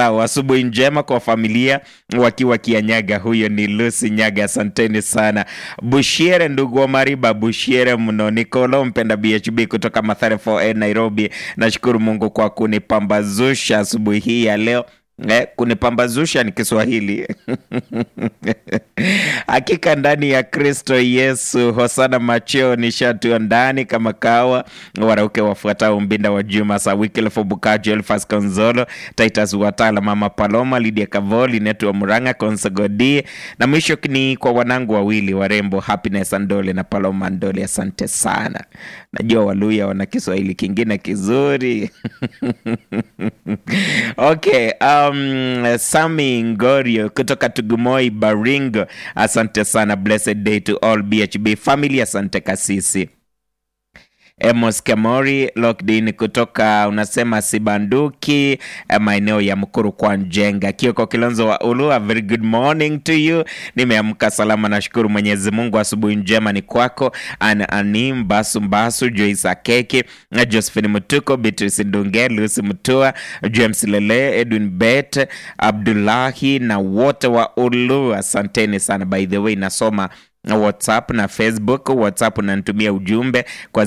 wafuatao. Asubuhi njema kwa familia wakiwa Kianyaga. Huyo ni Lucy Nyaga, asanteni sana. Bushiere ndugu wa Mariba, Bushiere mno. Nikolo mpenda BHB kutoka Mathare 4A Nairobi, nashukuru Mungu kwa kunipambazusha asubuhi hii ya leo. Eh, kunipambazusha ni Kiswahili. Hakika ndani ya Kristo Yesu, hosana macheo nishatua ndani kama kawa. Warauke wafuatao Mbinda wa Juma sa Wycliffe Bukajo, Elfas Konzolo, Titus Watala, Mama Paloma, Lydia Kavoli, Netu wa Muranga, Konsogodi na mwisho ni kwa wanangu wawili warembo Happiness Andole na Paloma Andole. Asante sana, najua Waluya wana Kiswahili kingine kizuri okay, um, Sami Ngorio kutoka Tugumoi Baringo, asante sana. Blessed day to all BHB family, asante kasisi. Emos Kamori Lockdin kutoka unasema Sibanduki eh, maeneo ya Mkuru kwa Njenga. Kioko Kilonzo wa Ulu, a very good morning to you. Nimeamka salama, nashukuru Mwenyezi Mungu. Asubuhi njema ni kwako. An Anim Basu Mbasu, Joyce Akeki, eh, Josephine Mutuko, Beatrice Ndunge, Lucy Mutua, James Lele, Edwin Bet, Abdullahi na wote wa Ulu, asanteni sana. By the way, nasoma whatsapp na facebook whatsapp unanitumia ujumbe kwa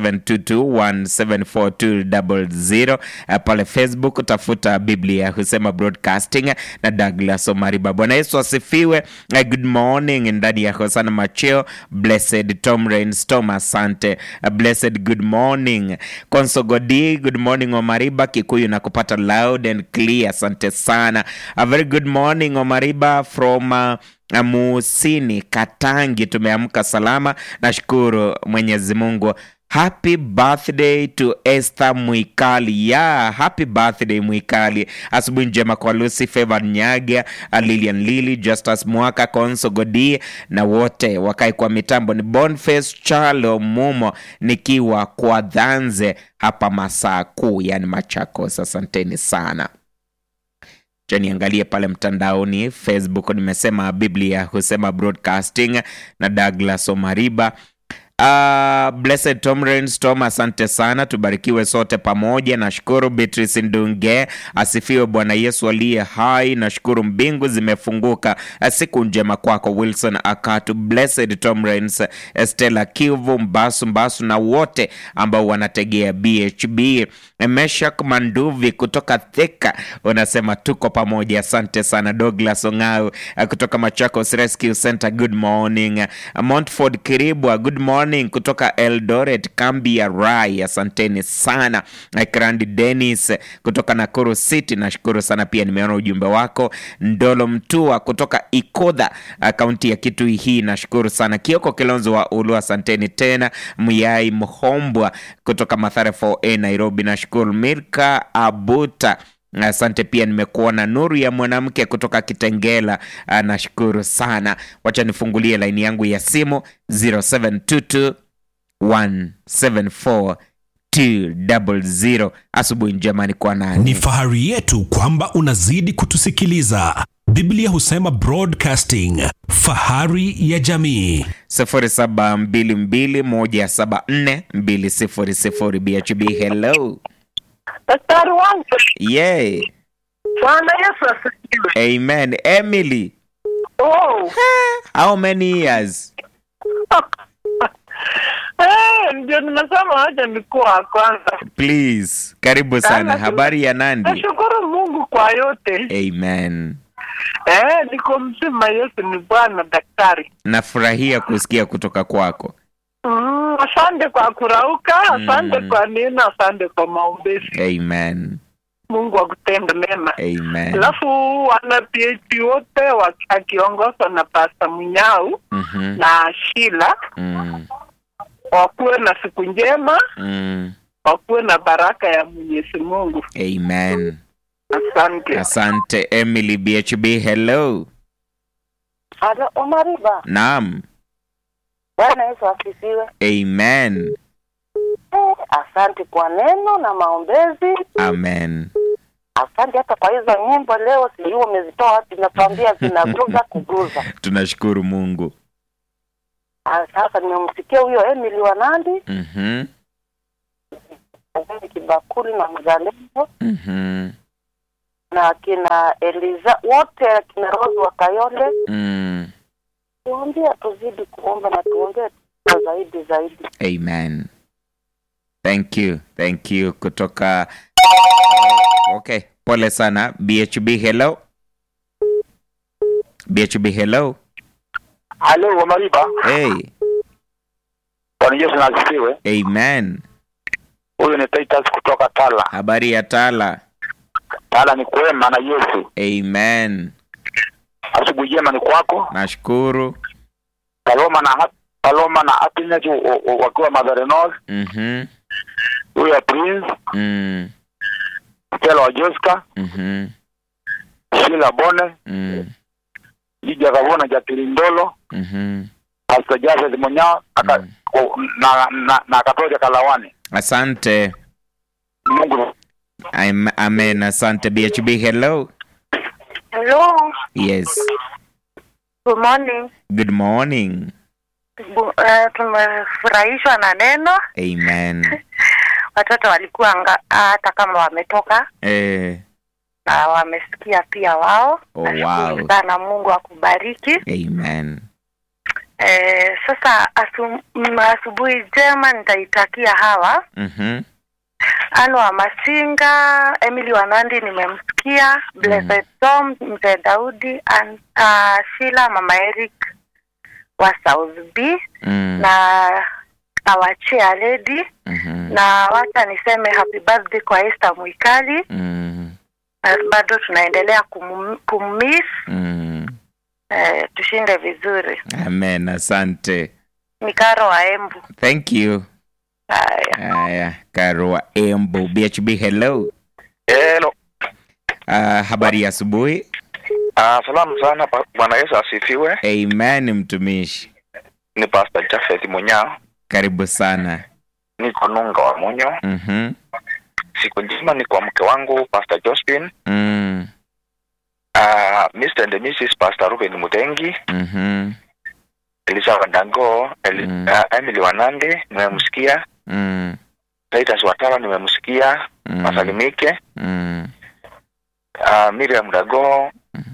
0722174200 uh, pale facebook tafuta biblia husema broadcasting na douglas omariba bwana yesu asifiwe uh, good morning ndani ya hosana macheo blessed tom rainstorm asante uh, blessed good morning konsogodi good morning omariba kikuyu na kupata loud and clear asante sana a very good morning omariba from uh, Musini Katangi, tumeamka salama, nashukuru Mwenyezi Mungu. Happy birthday to Esther Mwikali. Yeah, happy birthday Mwikali. Asubuhi njema kwa Lucy Favor Nyaga, Lilian Lili, Justus Mwaka, Konso Godi na wote wakae kwa mitambo. Ni Boniface Chalo Mumo nikiwa kwa Dhanze hapa masaa kuu, yani Machakos. Asanteni sana. Cha niangalie pale mtandaoni Facebook, nimesema Biblia husema broadcasting na Douglas Omariba. Uh, Blessed Tom Rainstorm, asante sana, tubarikiwe sote pamoja. Nashukuru Beatrice Ndunge, asifiwe Bwana Yesu aliye hai. Nashukuru mbingu zimefunguka. Siku njema kwako Wilson Akatu, Blessed Tom Rains, Stella Kivu, Mbasu Mbasu na wote ambao wanategea BHB. Meshak Manduvi kutoka Thika unasema tuko pamoja, asante sana. Douglas Ong'au kutoka Machakos Rescue Center, good morning. Montford Kiribwa, good morning kutoka Eldoret kambi ya Rai, asanteni sana. Krandi Dennis kutoka Nakuru City, nashukuru sana pia, nimeona ujumbe wako. Ndolo Mtua kutoka Ikodha kaunti ya Kitui, hii nashukuru sana. Kioko Kilonzo wa Ulu, asanteni tena. Muyai Mhombwa kutoka Mathare 4A Nairobi, nashukuru. Mirka Abuta Asante pia, nimekuona Nuru ya mwanamke kutoka Kitengela, nashukuru sana. Wacha nifungulie laini yangu ya simu 0722 174 200. Asubuhi njema ni kwa nani? Ni fahari yetu kwamba unazidi kutusikiliza. Biblia husema broadcasting, fahari ya jamii. 0722174200 BHB. Hello. Daktari wangu, Yeah. Bwana Yesu asifiwe. Amen. Emily, Oh. how many years? Eh, ndio nimesema wacha nikuwa wa kwanza. Please. Karibu sana. Sana. Habari ya Nandi? Nashukuru Mungu kwa yote. Amen. Eh, niko mzima. Yesu ni Bwana daktari. Nafurahia kusikia kutoka kwako. Mm, asante kwa kurauka, asante Mm. kwa neno, asante kwa maombezi. Amen. Mungu akutende mema. Amen. Alafu wana PhD wote wa- akiongozwa na Pasta Munyau Mhm. na Shila Mm. wakuwe na siku njema, Mm. wakuwe na baraka ya Mwenyezi Mungu. Amen. Asante. Asante Emily BHB. Hello. Halo, Omariba. Naam. Bwana Yesu asifiwe. Amen. Eh, asante kwa neno na maombezi. Amen. Asante hata kwa hizo nyimbo leo, sijui umezitoa wapi, natuambia zinaguza kuguza. Tunashukuru Mungu. Ah, Sasa nimemsikia huyo Emily Wanandi, Mhm. Azali Kibakuli na Mzalendo, Mhm. na akina Eliza wote akina Rose wa Kayole, Mm. tuambia tuzidi kuomba na tuongee zaidi zaidi. Amen. Thank you. Thank you kutoka Okay, pole sana. BHB hello. BHB hello. Halo, Wamariba. Hey. Bwana Yesu na asifiwe. Amen. Huyu ni Titus kutoka Tala. Habari ya Tala. Tala ni kwema na Yesu. Amen. Asubuhi njema ni kwako. Nashukuru. Paloma na hap- Paloma na Happiness w- w- wakiwa Mother North. Mhm. Huyu ya Prince, Mm. Stella wa Jessica, Mhm. Sheila Bone, Mm. Lija Kavona, Jacqueline Ndolo, Mhm. Pastor Jafet Munyao aka, Mm. ko- na na, na Katoja Kalawani. Asante. Mungu I'm, amen. Asante BHB hello. Hello, Yes. good morning. Good morning. Bu- uh, tumefurahishwa na neno. Amen. Watoto walikuwa anga- hata kama wametoka Eh. na wamesikia pia wao. Oh, Nashukuru wow. sana, Mungu akubariki. Amen. Eh, sasa asu, m- asubuhi njema nitaitakia hawa Mhm. Ano wa Masinga, Emily Wanandi nimemsikia, Blessed Tom, Mzee Daudi, and, uh, Sheila, Mama Eric wa South B Mm. na awachia lady Mhm. na wacha niseme happy birthday kwa Esther Mwikali. Mm. Na bado tunaendelea kum, kummiss Mm. eh, tushinde vizuri. Amen. Asante. Ni Karo wa Embu. Thank you. Haya. Haya, Karua Embo. BHB hello. Hello. Uh, habari ya asubuhi. Ah, salamu sana pa- Bwana Yesu asifiwe. Amen mtumishi. Ni Pastor Jafet Munyao. Karibu sana. Niko Nunga wa Munyo. Mhm. Siku njema ni kwa mke wangu Pastor Josephine. Mm. Uh, Mr. and Mrs. Pastor Ruben Mutengi, Mhm. Elisa Wandango, Eli, Mm. uh, Emily Wanande nimemsikia, Mm. Titus Watala nimemsikia, Mm. Masalimike, Mm. uh, Miriam Dago,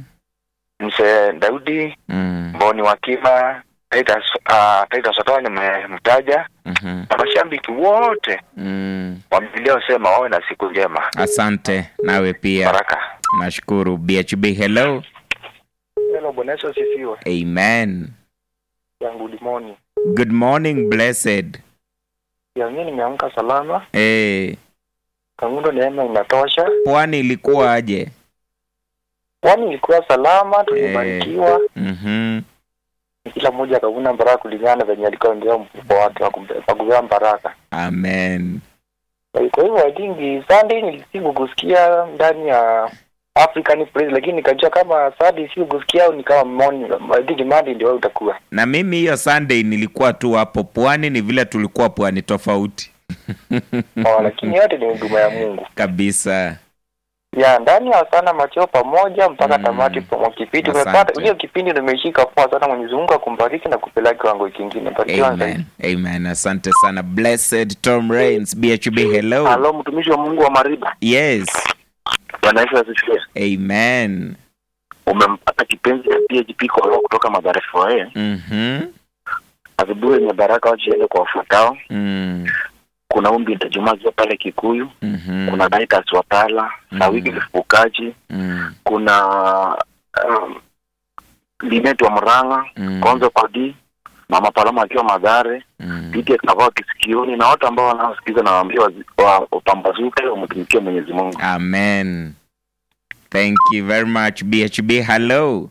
Mzee Daudi, Mm. Mboni Wakima, Titus uh, Titus Watala nimemtaja Mhm. na mashabiki wote Mm. wa Biblia wasema wawe na siku njema. Asante nawe pia. Baraka. Nashukuru. BHB hello. Hello, Bwana Yesu asifiwe. Amen. Yangu limoni. Good morning blessed. Ya mimi nimeamka salama. Eh, Kangundo neema inatosha. pwani ilikuwa aje? Kwani ilikuwa salama, tulibarikiwa. Mhm. Kila mmoja akavuna baraka kulingana venye alikuwa ndio mfuko wake wa kumbe- wa kubeba baraka. Amen. Kwa hivyo I think Sunday nilisiku kusikia ndani ya African praise lakini nikajua kama Sunday si kusikia ni kama morning I think Monday ndio utakuwa. Na mimi hiyo Sunday nilikuwa tu hapo pwani, ni vile tulikuwa pwani tofauti Oh, lakini yote ni huduma ya Mungu. kabisa. Ya ndani ya sana macheo pamoja mpaka Mm. tamati kwa kipindi Asante. tumepata hiyo kipindi nimeshika poa sana Mwenyezi Mungu akumbariki na kupeleka kiwango kingine. Barikiwa zaidi. Amen. Amen. Asante sana. Blessed Tom Rains, BHB hello. Halo mtumishi wa Mungu wa Mariba. Yes. Bwana Yesu asifiwe. Amen. Umempata kipenzi cha PHP kwa roho kutoka Mathare FOA. Mhm. Asubuhi yenye baraka wachiende kwa wafuatao. Mm. Kuna umbi ntajumazia pale Kikuyu. Mhm. Kuna Daitas Watala na Mm. wiki Mfukaji. Mm. Kuna um, Linet wa Murang'a, Mm. Konzo Padi, Mama Paloma akiwa Madhare, Mm. Pike Kavao Kisikioni na watu ambao wanaosikiza na waambia wazi- wa- wapambazuke wamtumikie Mwenyezi Mungu. Amen. Thank you very much. BHB, hello.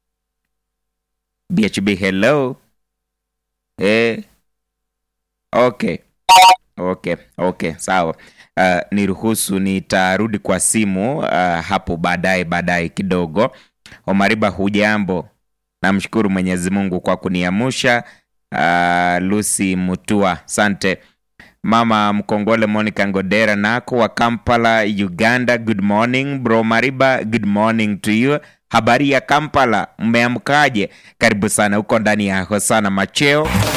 BHB, hello. Eh. Okay. Okay, okay, sawa. Uh, niruhusu nitarudi kwa simu uh, hapo baadaye baadaye kidogo. Omariba, hujambo? Namshukuru Mwenyezi Mungu kwa kuniamusha. Uh, Lucy Mutua, sante. Mama Mkongole Monica Ngodera nako wa Kampala, Uganda. Good morning bro Mariba, good morning to you. Habari ya Kampala, mmeamkaje? Karibu sana huko ndani ya Hosana Macheo.